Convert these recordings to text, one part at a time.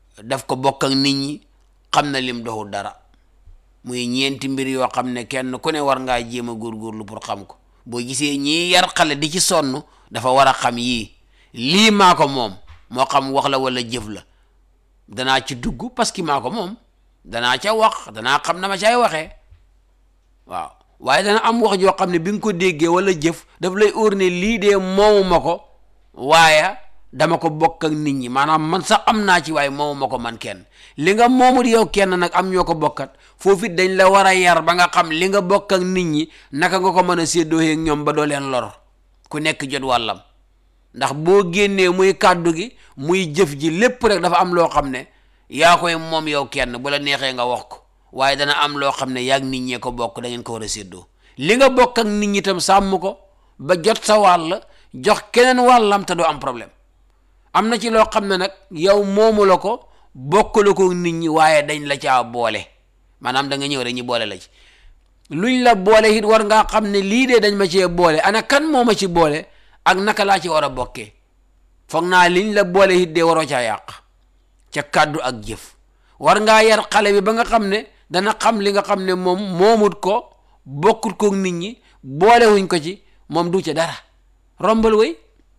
daf ko bokk ak nit ñi xam na lim doxul dara muy ñeenti mbir yoo xam ne kenn ku ne war ngaa jéem a góorgóorlu pour xam ko boo gisee ñii yar xale di ci sonn dafa war a xam yii lii maa ko moom moo xam wax la wala jëf la danaa ci dugg parce que maa ko moom danaa ca wax danaa xam na ma caay waxee waaw waaye dana am wax joo xam ne bi nga ko déggee wala jëf daf lay óor ne lii de moomu ma ko waaye dama ko bokk ak nit ñi maanaam man sax am naa ci waaye moomu ma ko man kenn li nga moomut yow kenn nag am ñoo ko bokkat foofu it dañ la war a yar ba nga xam li nga bokk ak nit ñi naka nga ko mën a séddoo ak ñoom ba doo leen lor ku nekk jot wàllam ndax boo génnee muy kàddu gi muy jëf ji lépp rek dafa am loo xam ne yaa koy moom yow kenn bu la neexee nga wax ko waaye dana am loo xam ne yaag nit ñee ko bokk da ngeen ko war a séddoo li nga bokk ak nit ñi tam sàmm ko ba jot sa wàll jox keneen wàllam te doo am problème am na ci loo xam ne nag yow moomu la ko bokkalu ko nit ñi waaye dañ la caa boole maanaam da nga ñëw rek ñu boole la ci luñ la boole it war ngaa xam ne lii de dañ ma cee boole ana kan moo ma ci boole ak naka laa ci war a bokkee foog naa liñ la boole it de waroo caa yàq ca kàddu ak jëf war ngaa yar xale bi ba nga xam ne dana xam li nga xam ne moom moomut ko bokkut ko nit ñi boolewuñ ko ci moom du ca dara rombal way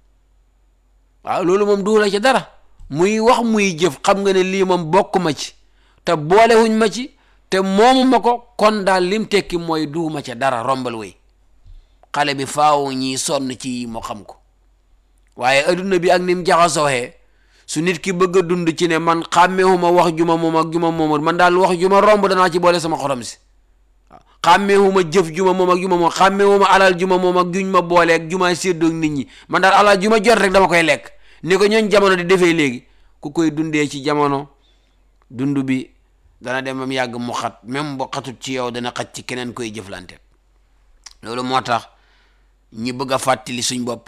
waaw loolu moom du la ca dara muy wax muy jëf xam nga ne lii moom bokk ma ci te boolewuñ ma ci te moomu ma ko kon daal lim tekki mooy duuma ca dara rombal way xale bi faaw ñi sonn ci yi moo xam ko waaye adduna bi ak nim jaxasooxee su nit ki bëgg a dund ci ne man xàmmeewuma wax juma moom ak juma moomut man daal wax juma romb danaa ci boole sama xorom si waaw xàmmeewuma jëf juma moom ak juma moom xàmmeewuma alal juma moom ak juñ ma boole ak juma séddoog nit ñi man daal alal juma jot rek dama koy lekk ni ko ñooñ jamono di defee léegi ku koy dundee ci jamono dund bi dana dem bam yàgg mu xat même bu xatut ci yow dana xat ci keneen koy jëflante loolu moo tax ñi bëgg a fàttali suñ bopp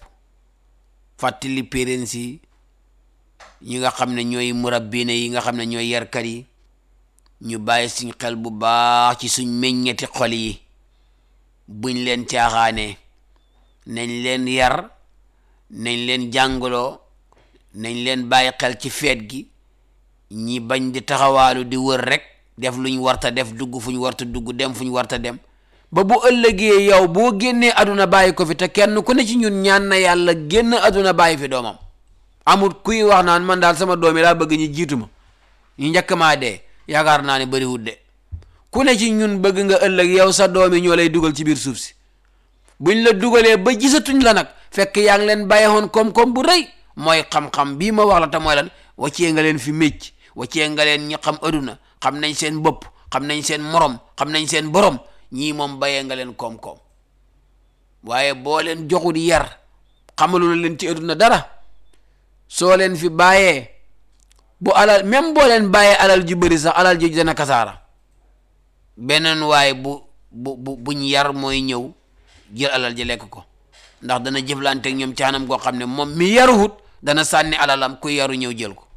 fàttali parents yi ñi nga xam ne ñooy murabbine yi nga xam ne ñooy yarkat yi ñu bàyyi suñ xel bu baax ci suñ meññeti xol yi buñ leen caaxaanee nañ leen yar nañ leen jàngaloo nañ leen bàyyi xel ci feet gi ñi bañ di taxawaalu di wër rek def luñ warta def dugg fuñ warta dugg dem fuñ warta dem ba bu ëllëgee yow boo génnee aduna bàyyi ko fi te kenn ku ne ci ñun ñaan na yàlla génn aduna bàyyi fi doomam amul kuy wax naan man daal sama doom yi laa bëgg ñu jiitu ma ñu njëkk maa dee yaakaar naa ne bëriwut de ku ne ci ñun bëgg nga ëllëg yow sa doom yi ñoo lay dugal ci biir suuf si buñ la dugalee ba gisatuñ la nag fekk yaa ngi leen bàyyeewoon koom-koom bu rëy mooy xam-xam bii ma wax la te mooy lan waccee nga leen fi mécc waccee nga leen ñu xam aduna xam nañ seen bopp xam nañ seen morom xam nañ seen borom ñii moom bàyyee nga leen koom-koom waaye boo leen joxut yar xamalu leen ci aduna dara soo leen fi bàyyee bu alal même boo leen bàyyee alal ju bëri sax alal ju dana kasaara beneen waaye bu bu bu buñ yar mooy ñëw jël alal ji lekk ko ndax dana jëflante ak ñoom caanam koo xam ne moom mi yaruwut dana sànni alalam ku yaru ñëw jël ko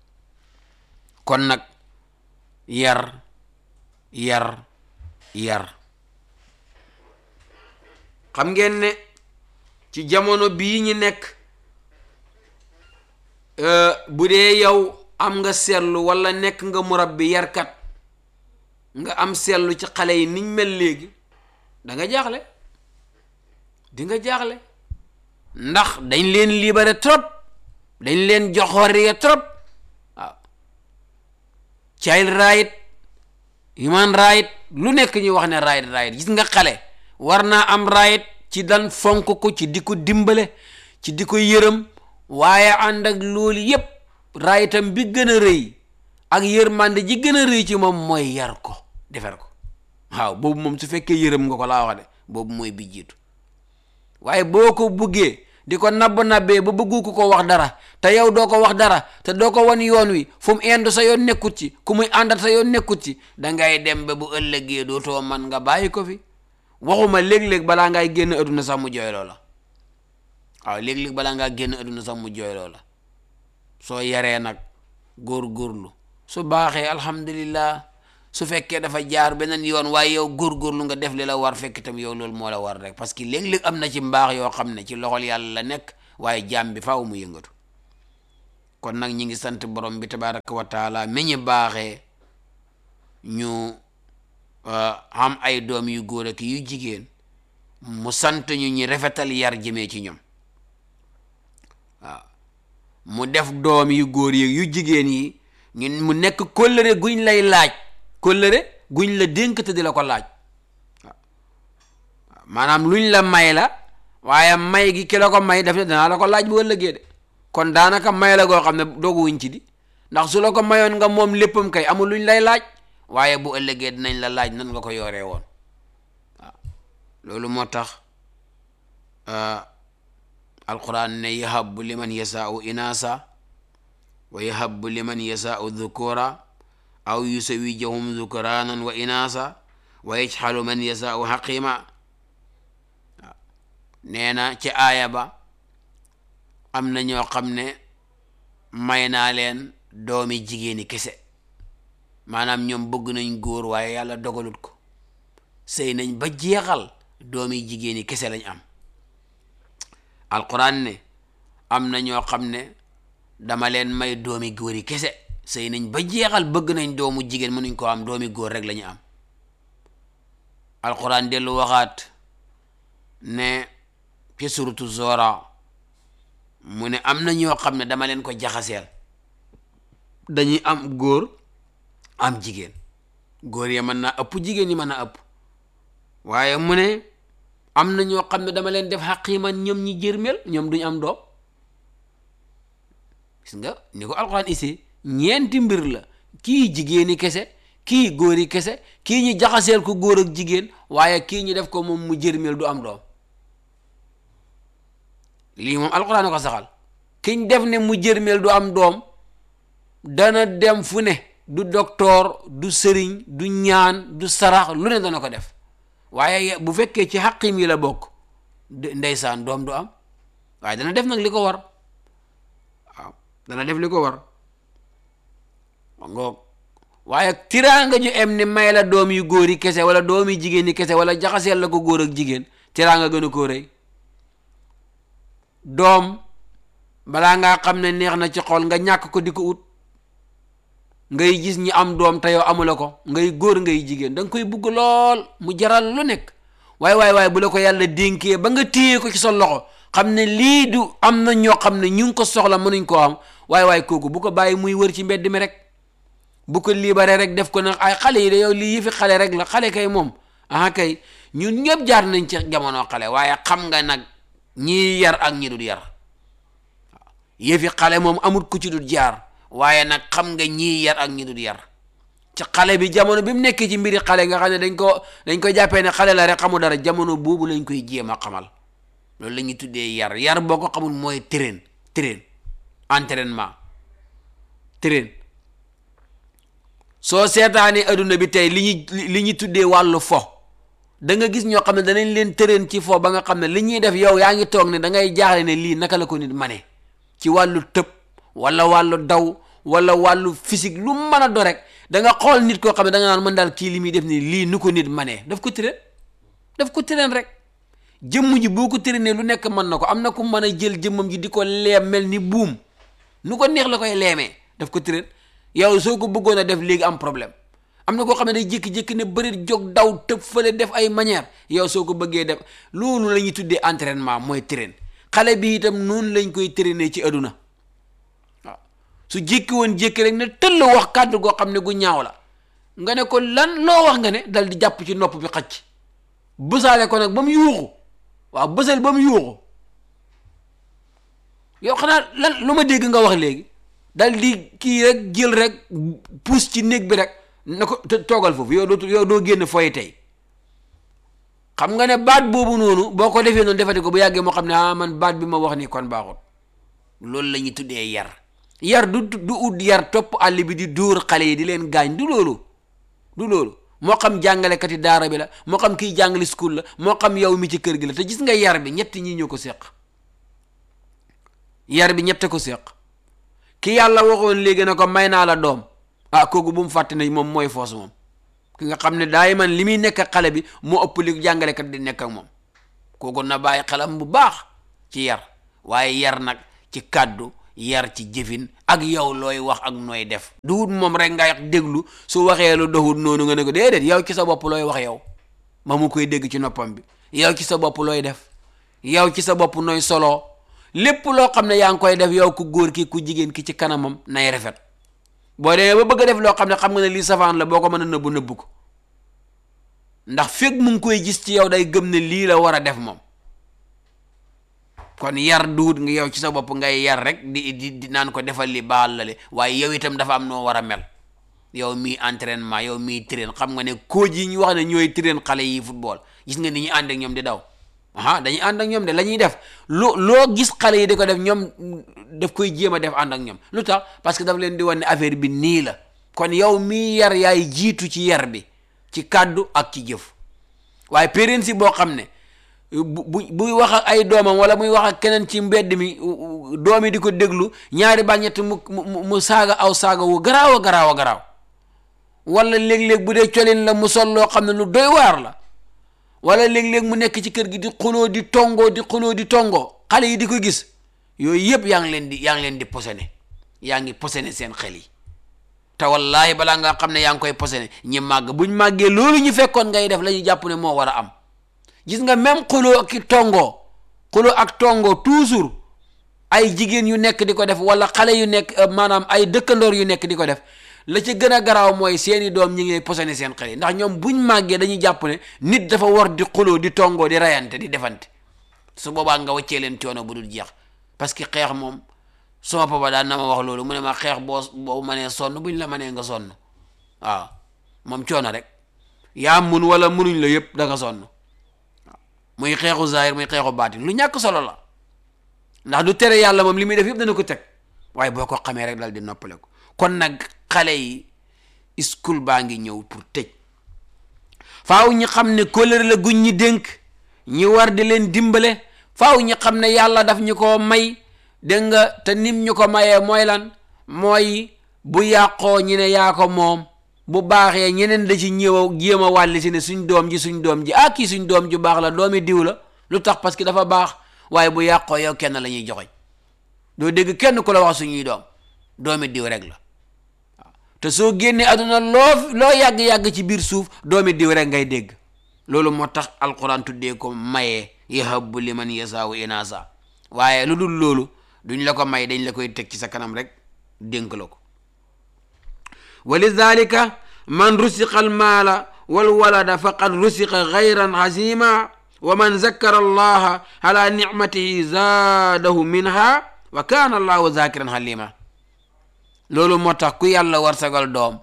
kon nag yar yar yar xam ngeen ne ci jamono bii ñu nekk bu dee yow am nga seetlu walla nekk nga murabbi yarkat nga am seetlu ci xale yi niñ mel léegi da nga jaaxle di nga jaaxle ndax dañ leen libéré trop dañ leen jox xorriya trop waaw child right human right lu nekk ñu wax ne right right gis nga xale war naa am right ci dan fonk ko ci di ko dimbale ci di ko yërëm waaye ànd ak loolu yépp rayitam bi gën a rëy ak yërmande ji gën a rëy ci moom mooy yar ko defar ko waaw boobu moom su fekkee yërëm nga ko laa wax de boobu mooy bi jiitu waaye boo ko buggee di ko nabb nabbee ba bëggu ko ko wax dara te yow doo ko wax dara te doo ko wan yoon wi fu mu indu sa yoon nekkut ci ku muy àndat sa yoon nekkut ci dangay dem ba bu ëllëgee dootoo man nga bàyyi ko fi waxuma léeg-léeg balaa ngay génn adduna sax mu jooyloo la waaw léeg-léeg balaa ngaa génn adduna sax mu jooyloo la soo yaree nag góor-góorlu su baaxee alhamdulillah su fekkee dafa jaar beneen yoon waaye yow góor-góorlu nga def li la war fekk itam yow loolu moo la war rek parce que léeg-léeg am na ci mbaax yoo xam ne ci loxol yàlla la nekk waaye jaam bi faaw mu yëngatu kon nag ñi ngi sant borom bi tabaraka wa taala mi ñu baaxee ñu am ay doom yu góor ak yu jigéen mu sant ñu ñi rafetal yar jëmee ci ñoom waaw mu def doom yu góor yi yu jigéen yi ñun mu nekk kóllëre guñ lay laaj kóllëre guñ la dénk te di la ko laaj waaw maanaam luñ la may la waaye may gi ki la ko may def ne danaa la ko laaj bu ëllëgee de kon daanaka may la goo xam ne doogu wuñ ci di ndax su la ko mayoon nga moom léppam kay amul luñ lay laaj waaye bu ëllëgee dinañ la laaj nan nga ko yoree woon waaw loolu moo tax alquran ne yahabu liman yasaau inasa wa yahabu liman yasaau dhukura aw yusawijahum dhukuranan wa inasa wa yajxalu man yasaau xaqima waaw nee na ci aaya ba am na ñoo xam ne may naa leen doomi jigéeni kese maanaam ñoom bëgg nañ góor waaye yàlla dogalut ko sëy nañ ba jeexal doomi jigéeni kese lañ am alquran ne am na ñoo xam ne dama leen may doomi góor yi kese sëy nañ ba jeexal bëgg nañ doomu jigéen mënuñ ko am doomi góor rek la ñu am alquran dellu waxaat ne ci suratu zora mu ne am na ñoo xam ne dama leen ko jaxaseel dañuy am góor am jigéen góor ya mën naa ëpp jigéen ñi mën naa ëpp waaye mu ne am na ñoo xam ne dama leen def xaqiiman ñoom ñi jërmel ñoom duñu am doom gis nga ni ko alxuraan isi ñeenti mbir la kii jigéeni kese kii góori kese kii ñi jaxaseel ko góor ak jigéen waaye kii ñi def ko moom mu jërmel du am doom lii moom alxuraan ko saxal kiñ def ne mu jërmel du am doom dana dem fu ne du docteur du sëriñ du ñaan du sarax lu ne dana ko def waaye bu fekkee ci xaqim yi la bokk ndeysaan doom du am waaye dana def nag li ko war waaw dana def li ko war ngoog waaye tiraanga ju em ni may la doom yu góor yi kese wala doom yu jigéen yi kese wala jaxaseel la ko góor ak jigéen tiraanga gën a koo rëy doom balaa ngaa xam ne neex na ci xol nga ñàkk ko di ko ut ngay gis ñi am doom te yow amula ko ngay góor ngay jigéen da nga koy bugg lool mu jaral lu nekk waaye waaye waaye bu la ko yàlla dénkee ba nga téye ko ci sa loxo xam ne lii du am na ñoo xam ne ñu ngi ko soxla mënuñ koo am waaye waaye kooku bu ko bàyyi muy wër ci mbedd mi rek bu ko libéré rek def ko nag ay xale yi de yow lii yëfi xale rek la xale kay moom aha kay ñun ñëpp jaar nañ ci jamono xale waaye xam nga nag ñii yar ak ñi dul yar waaw yëfi xale moom amul ku ci dul jaar waaye nag xam nga ñii yar ak ñi dul yar ci xale bi jamono bi mu nekkee ci mbiri xale nga xam ne dañ ko dañ ko jàppee ne xale la rek xamu dara jamono boobu lañ koy jéem a xamal loolu la ñuy tuddee yar yar boo ko xamul mooy train train entraînement train soo seetaanee adduna bi tey li ñuy li ñuy tuddee wàllu fo da nga gis ñoo xam ne danañ leen train ci fo ba nga xam ne li ñuy def yow yaa ngi toog ne da ngay jaaxle ne lii naka la ko nit mane ci wàllu tëb wala wàllu daw wala wàllu physique lu mën a do rek da nga xool nit koo xam ne da nga naan mën daal kii li muy def ni lii nu ko nit manee daf ko train daf ko train rek jëmm ji boo ko traîner lu nekk mën na ko am na ku mën a jël jëmmam ji di ko leem mel ni buum nu ko neex la koy leemee daf ko train yow soo ko bëggoon a def léegi am problème am na koo xam ne day jékki-jékki ne bëri jóg daw tëb fële def ay manière yow soo ko bëggee def loolu la ñuy tuddee entraînement mooy train xale bi itam noonu lañ koy traîner ci aduna waaw su jékki woon jékki rek ne tëll wax kàddu goo xam ne gu ñaaw la nga ne ko lan loo wax nga ne dal di jàpp ci nopp bi xacc bësaale ko nag ba mu yuuxu waaw bësal ba mu yuuxu yow xanaa lan lu ma dégg nga wax léegi dal di kii rek jël rek puus ci néeg bi rek na ko toogal foofu yow doo yow doo génn fooy tey xam nga ne baat boobu noonu boo ko defee noonu defati ko bu yàggee moo xam ne ah man baat bi ma wax nii kon baaxut loolu la ñuy tuddee yar yar du du ut yar topp àll bi di dóor xale yi di leen gaañ du loolu du loolu moo xam jàngalekat yi daara bi la moo xam kiy jàngale school la moo xam yow mi ci kër gi la te gis nga yar bi ñett ñi ñoo ko séq yar bi ñette ko séq ki yàlla waxoon léegi na ko may naa la doom ah kooku bu mu fàtte ne moom mooy foos moom ki nga xam ne daay man li muy nekk ak xale bi moo ëpp li jàngalekat di nekk ak moom kooku na bàyyi xelam bu baax ci yar waaye yar nag ci kàddu yar ci jëfin ak yow looy wax ak nooy def duhut moom rek nga déglu su waxee lu doxut noonu nga ne ko déedéet yow ci sa bopp looy wax yow ma mu koy dégg ci noppam bi yow ci sa bopp looy def yow ci sa bopp nooy solo lépp loo xam ne yaa ngi koy def yow ku góor ki ku jigéen ki ci kanamam nay rafet boo demee ba bëgg a def loo xam ne xam nga ne lii safaan la boo ko mën a nëbbu nëbbu ko ndax fekk mu ngi koy gis ci yow day gëm ne lii la war a def moom kon yar duut nga yow ci sa bopp ngay yar rek di di di naan ko defal li baal la le waaye yow itam dafa am noo war a mel yow mii entraînement yow mii train xam nga ne coach yi ñu wax ne ñooy train xale yi football gis nga ni ñu ànd ak ñoom di daw aha dañuy ànd ak ñoom de la ñuy def loo loo gis xale yi di ko def ñoom daf koy jéem a def ànd ak ñoom lu tax parce que daf leen di wan ne affaire bi nii la kon yow mii yar yaay jiitu ci yar bi ci kàddu ak ci jëf waaye parents yi boo xam ne bu bu buy wax ak ay doomam wala muy wax ak keneen ci mbedd mi doom yi di ko déglu ñaari ba ñett mu mu mu saaga aw saaga wu garaaw a garaaw a garaaw wala léeg-léeg bu dee colin la mu sol loo xam ne lu doy waar la wala léeg-léeg mu nekk ci kër gi di xuloo di tongoo di xuloo di tongoo xale yi di ko gis yooyu yëpp yaa ngi leen di yaa ngi leen di posone yaa ngi posone seen xel yi te wallaahi balaa nga xam ne yaa ngi koy posone ñi màgg buñ màggee loolu ñu fekkoon ngay def la ñu jàpp ne moo war a am gis nga même xuloo ak tongoo xuloo ak tongoo toujours ay jigéen yu nekk di ko def wala xale yu nekk maanaam ay dëkkandoor yu nekk di ko def la ci gën a garaaw mooy seeni doom ñi ngi posone seen xel yi ndax ñoom buñ màggee dañuy jàpp ne nit dafa war di xuloo di tongoo di rayante di defante su boobaa nga wàccee leen coono bu dul jeex parce que xeex moom sama papa daan na ma wax loolu mu ne ma xeex boo boo mënee sonn buñ la mënee nga sonn waaw moom coono rek yaa mun wala munuñ la yëpp da nga sonn muy xeexu zahir muy xeexu baatin lu ñàkk solo la ndax du tere yàlla moom li muy def yëpp dana ko teg waaye boo ko xamee rek dal di noppale ko kon nag xale yi school baa ngi ñëw pour tëj faaw ñi xam ne kóllëre la guñ ñi dénk ñi war di leen dimbale faaw ñi xam ne yàlla daf ñu ko may dégg nga te nim ñu ko mayee mooy lan mooy bu yàqoo ñi ne yaa ko moom bu baaxee ñeneen da ci ñëw a jéem a wàlli si ne suñ doom ji suñ doom ji ah kii suñ doom ju baax la doomi diw la lu tax parce que dafa baax waaye bu yàqoo yow kenn la ñuy joxoñ doo dégg kenn ku la wax suñuy doom doomi diw rek la waaw te soo génnee aduna loo loo yàgg-yàgg ci biir suuf doomi diw rek ngay dégg loolu moo tax alquran tuddee ko mayee yahabu liman yasaawu inasa waaye lu dul loolu duñ la ko may dañ la koy teg ci sa kanam rek dénk la ko wa lidalika man rusiqa almaala walwalada faqad rusiqa gayran hazima wa man zakkara allaha ala nicmatihi zaadahu minha wa kaana allahu zakiran halima loolu moo tax ku yàlla warsagal doom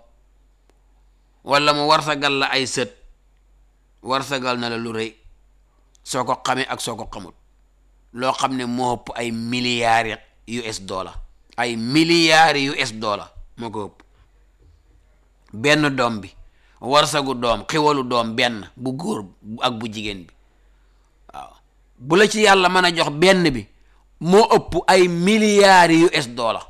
wala mu warsagal la ay sët warsagal na la lu rëy soo ko xamee ak soo ko xamul loo xam ne moo ëpp ay milliards US dollar ay milliards US dollar moo ko ëpp benn doom bi warsagu doom xiwalu doom benn bu góor ak bu jigéen bi waaw bu la ci yàlla mën a jox benn bi moo ëpp ay milliards US dollar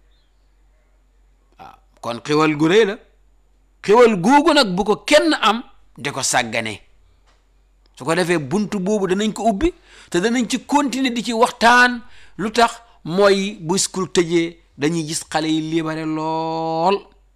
waaw kon xiwal gu rëy la xiwal googu nag bu ko kenn am di ko sàggane su ko defee bunt boobu danañ ko ubbi te danañ ci continuer di ci waxtaan lu tax mooy bu school tëjee dañuy gis xale yi libéré lool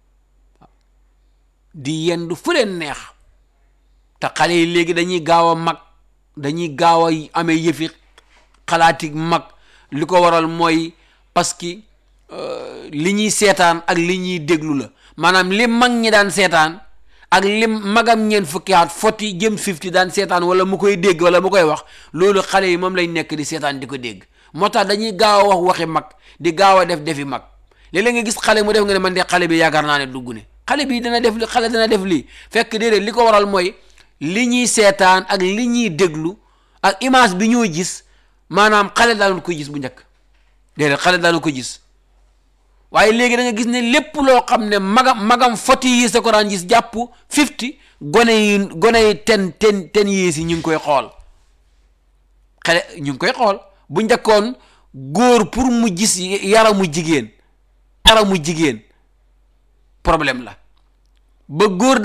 di yendu fu leen neex te xale yi léegi dañuy gaaw a mag dañuy gaaw a amee yëfi xalaati mag li ko waral mooy parce que li ñuy seetaan ak li ñuy déglu la maanaam li mag ñi daan seetaan ak li magam ñeen fukki at foti jëm fifty daan seetaan wala mu koy dégg wala mu koy wax loolu xale yi moom lañ nekk di seetaan di ko dégg moo tax dañuy gaaw a wax waxi mag di gaaw a def defi mag léeg-léeg nga gis xale mu def nga ne man de xale bi yaakaar naa ne dugg ne xale bi dana def li xale dana def lii fekk déedéet li ko waral mooy li ñuy seetaan ak li ñuy déglu ak image bi ñoo gis maanaam xale daanoon ko gis bu njëkk déedéet xale daanoon ko gis waaye léegi da nga gis ne lépp loo xam ne magam magam foti yi sa ko daan gis jàpp fifty gone yi gone yi ten ten ten yées yi ñu ngi koy xool xale ñu ngi koy xool bu njëkkoon góor pour mu gis yaramu jigéen yaramu jigéen problème la ba góor